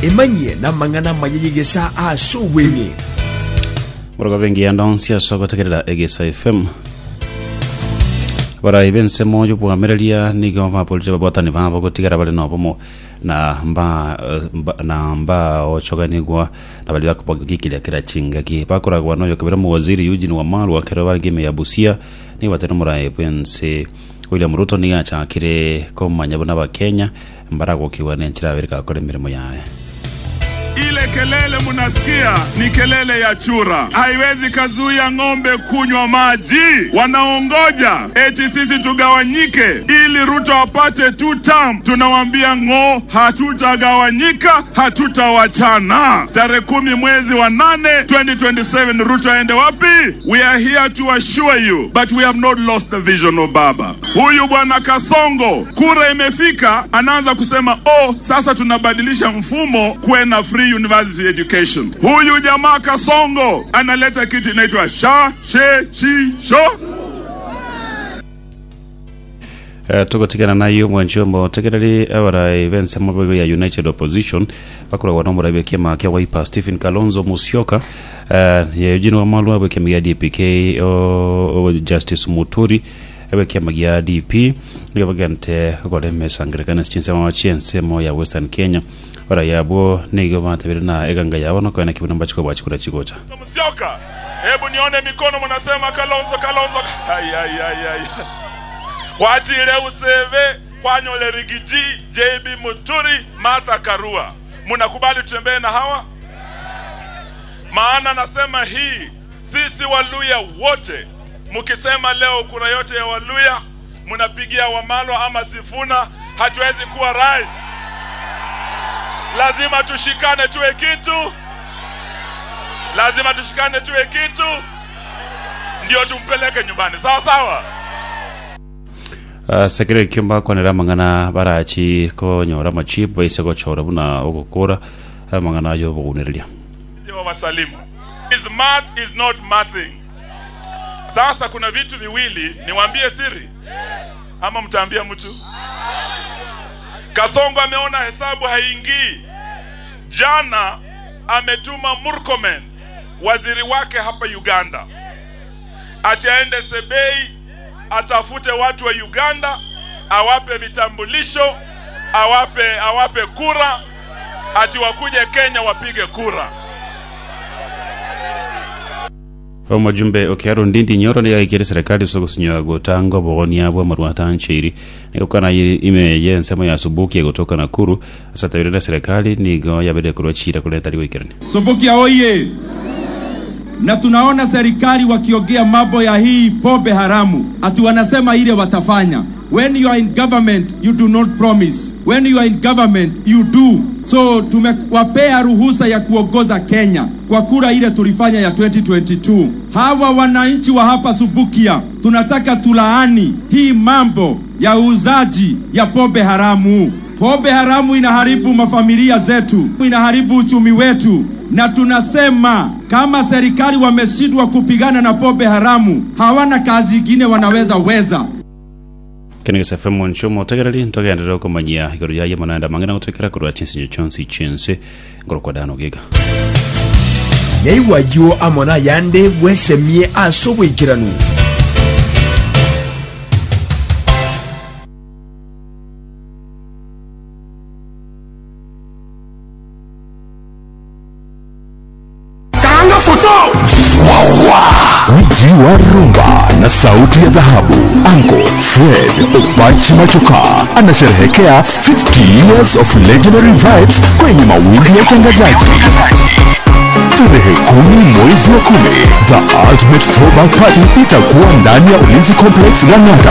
emanyie na mang'ana mayeyegesa ase obweng'e borogo bengi andonsia sogotegerera egesa fm barai bensemo jobwamereria nigo bapolite babotani babo gotigara bari nobomo na mba eh, mba- na mba ochoganigwa na bali bakubagikira kira chingaki bakoragwa noyo kabira mu waziri Eugene Wamalwa kero bari game ya Busia ni batero murai bwense William Ruto ni achakire komanya bona bakenya mbaragokiwa nenchira berika kore mirimo yae Ile kelele munasikia ni kelele ya chura, haiwezi kazuia ng'ombe kunywa maji. Wanaongoja eti sisi tugawanyike ili Ruto apate two term. Tunawaambia ng'o, hatutagawanyika, hatutawachana. Tarehe kumi mwezi wa nane 2027 Ruto aende wapi? We are here to assure you but we have not lost the vision of Baba. Huyu bwana Kasongo, kura imefika, anaanza kusema oh, sasa tunabadilisha mfumo kuwe na free university education. Huyu jamaa Kasongo analeta kitu inaitwa sha she chi sho Uh, tugotigana nayo mwancho motegereri abarai bense mabego ya united opposition bakoragwa no murabe kiama kia waipa stephen kalonzo musyoka uh, ya eugene wamalu abe kiama gia dpk o, o justice muturi abe kiama gia dp nigo bagante gore mesangirikana chinsema wa chiensemo ya western kenya bara yabo nigo batabire na eganga yabo no kwena kibuna mbachiko bwachikura chigocha Msioka, hebu nione mikono, mnasema Kalonzo Kalonzo. Ai, ai, ai, ai. Kwachile useve kwanyole rigiji JB Muturi Martha Karua, mnakubali tutembee na hawa? Maana nasema hii, sisi Waluya wote mkisema leo kura yote ya Waluya mnapigia Wamalwa ama Sifuna, hatuwezi kuwa rais. Lazima tushikane tuwe kitu lazima tushikane tuwe kitu ndio tumpeleke nyumbani sawa sawa Uh, sekere kiomba kwanera mang'ana barachi konyora machip baise gochora buna ogokora uh, mang'ana ayo bogunereria ndio wasalimu is math is not mathing sasa kuna vitu viwili niwaambie siri ama mtaambia mtu kasongo ameona hesabu haingii jana ametuma murkomen waziri wake hapa uganda ati aende sebei atafute watu wa uganda awape vitambulisho awape awape kura ati wakuje kenya wapige kura omajumbe okiaro ndindi nyoro ni aikire serikali sogosinyoa gotango bogonia bwa marwata nchiri nikokana ime ye nsemo ya subuki gotoka nakuru asatawire na serikali nigo yabede kurwa chira kuleta liwikirani Subukia oye! Na tunaona serikali wakiongea mambo ya hii pombe haramu, ati wanasema ile watafanya. When you are in government you do not promise, when you are in government you do. So tumewapea ruhusa ya kuongoza Kenya kwa kura ile tulifanya ya 2022. Hawa wananchi wa hapa Subukia tunataka tulaani hii mambo ya uuzaji ya pombe haramu. Pombe haramu inaharibu mafamilia zetu, inaharibu uchumi wetu, na tunasema kama serikali wameshindwa kupigana na pombe haramu, hawana kazi ingine wanaweza weza. kene gesa fm ncho motegereri ntogendera komanyia igoro yaye mananda mang'ana gotwekera kurwa chinsinyo chonsi chinse ngoro kwa dano giga neiwayo amona yande bwesemie ase obwekiranu Karanga foto Uji wa rumba na sauti ya dhahabu Uncle Fred Opachi Machoka anasherehekea 50 years of legendary vibes kwenye mawimbi ya utangazaji tarehe kumi mwezi wa kumi the ultimate throwback party itakuwa ndani ya ulinzi complex lang'ata